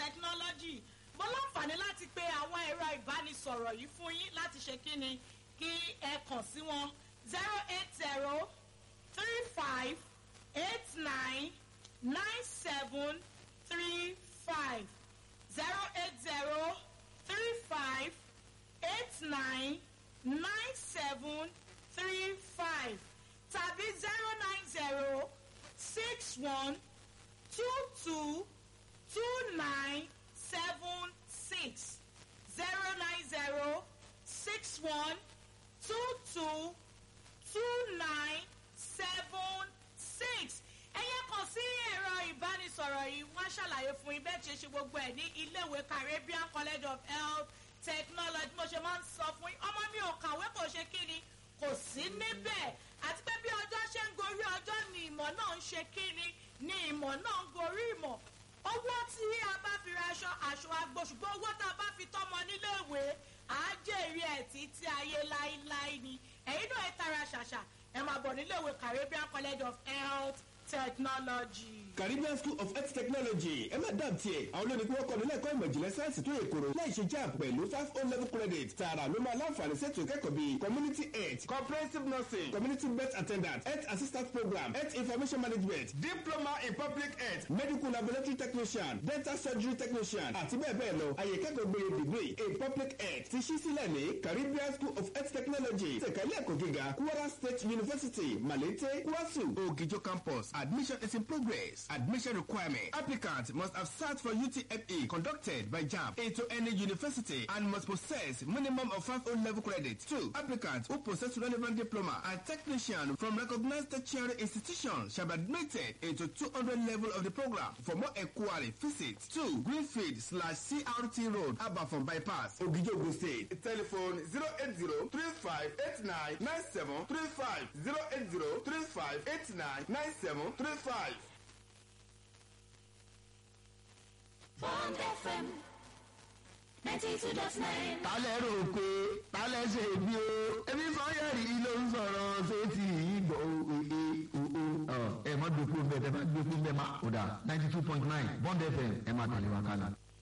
technology mo láǹfààní láti pe àwọn ẹ̀rọ ìbánisọ̀rọ̀ yìí fún yín láti ṣe kí ni kí ẹ kàn sí wọn zero eight zero three five eight nine nine seven three five zero eight zero three five eight nine nine seven three five tàbí zero nine zero six one two two two nine seven six zero nine zero six one two two two nine seven six ẹyẹ kan sí ẹ̀rọ ìbánisọ̀rọ̀ yìí wọ́n ṣàlàyé fún yín bẹ́ẹ̀ tí ṣe gbogbo ẹ̀ ní iléèwé caribbean college of health technology mo ṣe máa ń sọ fún yín ọmọ mi ò kàwé kò ṣe kí ni kò sí níbẹ̀ àti pé bí ọjọ́ ṣe ń gorí ọjọ́ ni ìmọ̀ náà ń ṣe kí ni ni ìmọ̀ náà ń gorí ìmọ̀ owó tí a bá fi ra aṣọ aṣọ agbo ṣùgbọ́n owó tá a bá fi tọ́mọ níléèwé àá jèrè ẹ̀ títí ayé láéláé ni ẹ̀yin náà ẹ tara ṣàṣà ẹ máa bọ̀ níléèwé caribbean college of health technology. caribbean school of health technology ẹ má dàm tiẹ̀ àwọn olórí kí wọ́n kọ́ni lẹ́kọ̀ọ́ ìmọ̀ ìjìnlẹ̀ sáyẹ́nsì tó yẹ kóró láì ṣe jam pẹ̀lú five o level credit tààrà ló máa láǹfààní sẹ́tù ìkẹ́kọ̀ọ́ bíi community health comprehensive nursing community birth attendant health assistant program health information management diploma in public health medical laboratory technician dental surgery technician àti bẹ́ẹ̀ bẹ́ẹ̀ lọ àyè ìkẹ́kọ̀ọ́ gbére degree in public health ti ṣí sílẹ̀ ní caribbean school of health technology tẹ̀kẹ́lẹ́ ẹ̀kọ́ gíga kwara state university malete kwasu ogijo campus admission is in progress admission requirement applicant must have sat for utme conducted by jamb into any university and must possess minimum of five o level credit two applicants who possess relevant diploma and technician from recognized tertiary institutions shall be admitted into two hundred level of the program for more enquiry visit two greenfield slash crt road abafon bypass ogijogo state telephone zero eight zero three five eight nine nine seven three five zero eight zero three five eight nine nine seven three five. Bond FM 92.9. tálẹ̀ rò pé tálẹ̀ ṣe bí o ebi sọ́yẹ̀rì ló ń sọ̀rọ̀ sétí ìgbọ̀ ẹ̀ mọ́ dòkú bẹ́ẹ̀ tẹ́ bá dòkú bẹ́ẹ̀ má kódà ninety two point nine bond fm ẹ̀ má tẹ̀lé wa kálá.